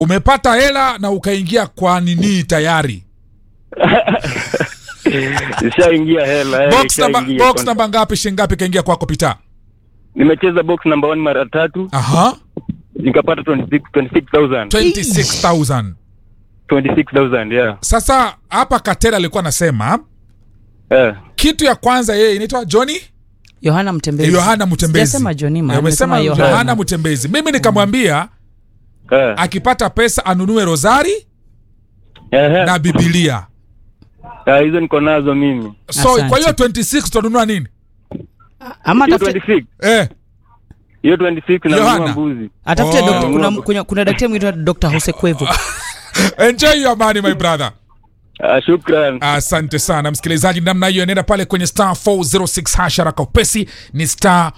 umepata hela na ukaingia kwa nini tayari Ishaingia hela. eh, box namba ishaingia. box namba ngapi shilingi ngapi kaingia kwako pita Nimecheza box number one mara tatu aha nikapata 26 26000 26000 26000 yeah. sasa hapa katela alikuwa anasema Eh. kitu ya kwanza yeye inaitwa Johnny yohana mtembezi Yohana Mtembezi. Sijasema Johnny, ma, Eh, umesema nimesema Yohana Yohana. Mtembezi. Mimi nikamwambia Eh. akipata pesa anunue rozari Ehe. na Biblia. Ah, hizo niko nazo mimi. So Asante. kwa hiyo 26 tutanunua nini? ama Hiyo atafute 26. Eh, Hiyo 26 na Yohana. nunua mbuzi. atafute Oh. dokta- kuna, kuna, kuna daktari mwitwa Dr. Jose Kwevu enjoy your money my brother. Ah, shukran. Asante sana msikilizaji, namna hiyo nenda pale kwenye star 406 hash haraka upesi, ni star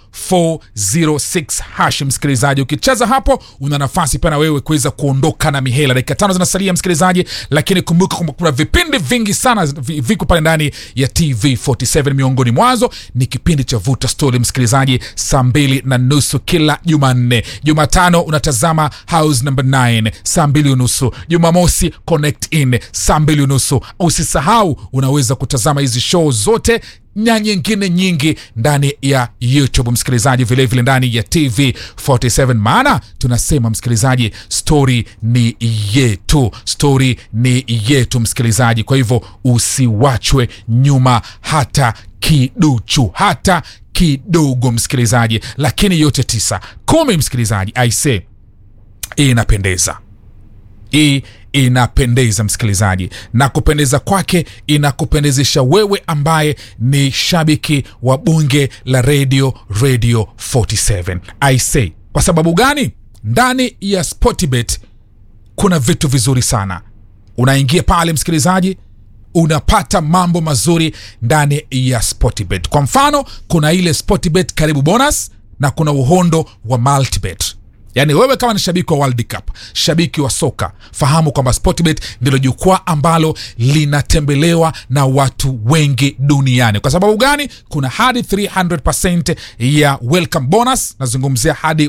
406 hash. Msikilizaji, ukicheza hapo una nafasi pia na wewe kuweza kuondoka na mihela. Dakika tano zinasalia msikilizaji, lakini kumbuka kwamba kuna vipindi vingi sana vi- viko pale ndani ya TV47. Miongoni mwazo ni kipindi cha Vuta Story msikilizaji, saa mbili na nusu kila Jumanne. Jumatano unatazama House number 9 saa mbili unusu. Jumamosi Connect In saa mbili unusu. Usisahau unaweza kutazama hizi show zote na nyingine nyingi ndani ya YouTube msikilizaji, vilevile vile ndani ya TV 47, maana tunasema msikilizaji, story ni yetu, story ni yetu msikilizaji. Kwa hivyo usiwachwe nyuma hata kiduchu, hata kidogo msikilizaji. Lakini yote tisa kumi, msikilizaji, I say inapendeza hii inapendeza msikilizaji, na kupendeza kwake inakupendezesha wewe ambaye ni shabiki wa bunge la radio radio 47 i say kwa sababu gani ndani ya sportbet kuna vitu vizuri sana unaingia pale msikilizaji unapata mambo mazuri ndani ya sportbet kwa mfano kuna ile sportbet karibu bonus na kuna uhondo wa multibet yaani wewe kama ni shabiki wa world cup shabiki wa soka fahamu kwamba sportbet ndilo jukwaa ambalo linatembelewa na watu wengi duniani kwa sababu gani kuna hadi 300 ya welcome bonus nazungumzia hadi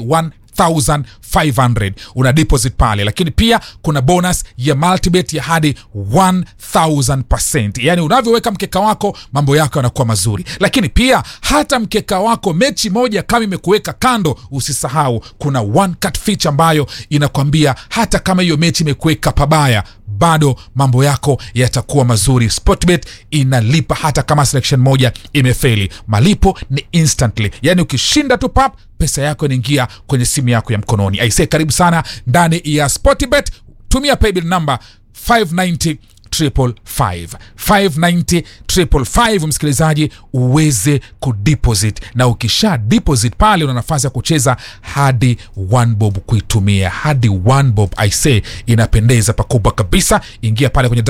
1500 una deposit pale lakini pia kuna bonus ya multibet ya hadi 1000 yani unavyoweka mkeka wako mambo yako yanakuwa mazuri lakini pia hata mkeka wako mechi moja kama imekuweka kando usisahau kuna one cut feature ambayo inakwambia hata kama hiyo mechi imekuweka pabaya bado mambo yako yatakuwa mazuri sportbet inalipa hata kama selection moja imefeli malipo ni instantly yani ukishinda tu pap pesa yako inaingia kwenye simu yako ya mkononi aise karibu sana ndani ya sportbet tumia paybill number 590 triple five 590 triple five msikilizaji uweze kudeposit na ukisha deposit pale una nafasi ya kucheza hadi one bob kuitumia hadi one bob i say inapendeza pakubwa kabisa ingia pale kwenye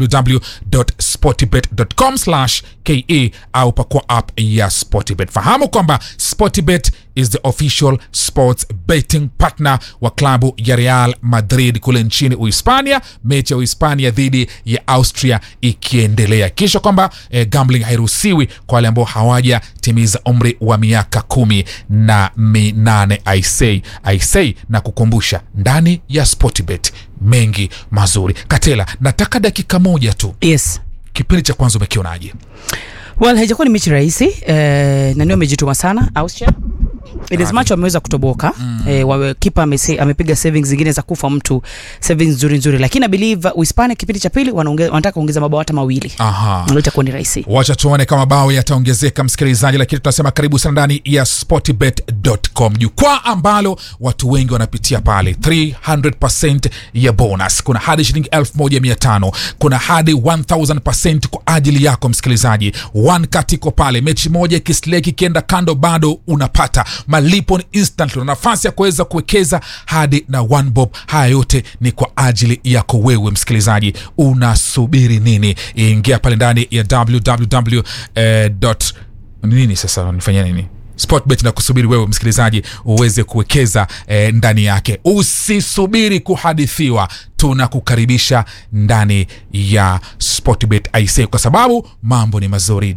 www.sportybet.com ke au pakua app ya sportybet fahamu kwamba sportybet is the official sports betting partner wa klabu ya real madrid kule nchini uhispania mechi ya uhispania dhidi ya austria ikiendelea kisha kwamba eh, gambling hairuhusiwi kwa wale ambao hawajatimiza umri wa miaka kumi na minane aisei aisei na kukumbusha ndani ya sportbet mengi mazuri katela nataka dakika moja tu yes kipindi cha kwanza umekionaje well haijakuwa ni mechi rahisi eh, nani wamejituma sana Austria Edesmacho ameweza kutoboka mm. eh, wawe- kipa amese, amepiga savings zingine za kufa mtu savings nzuri nzuri lakini I believe uh, Uhispania kipindi cha pili wanaonge- wanataka kuongeza mabao hata mawili aha Ndio itakuwa ni rahisi wacha tuone kama bao yataongezeka msikilizaji lakini tunasema karibu sana ndani ya sportbet.com jukwaa ambalo watu wengi wanapitia pale 300 ya bonus kuna hadi shilingi 1500 kuna hadi 1000 kwa ajili yako msikilizaji one cut iko pale mechi moja kisleki ikienda kando bado unapata malipo ni instantly una nafasi ya kuweza kuwekeza hadi na one bob haya yote ni kwa ajili yako wewe msikilizaji unasubiri nini ingia pale ndani ya www eh, dot- nini sasa nifanyia nini sportbet na kusubiri wewe msikilizaji uweze kuwekeza eh, ndani yake usisubiri kuhadithiwa tunakukaribisha ndani ya sportbet ic kwa sababu mambo ni mazuri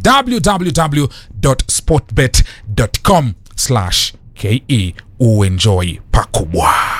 www.sportbet.com ke uenjoy pakubwa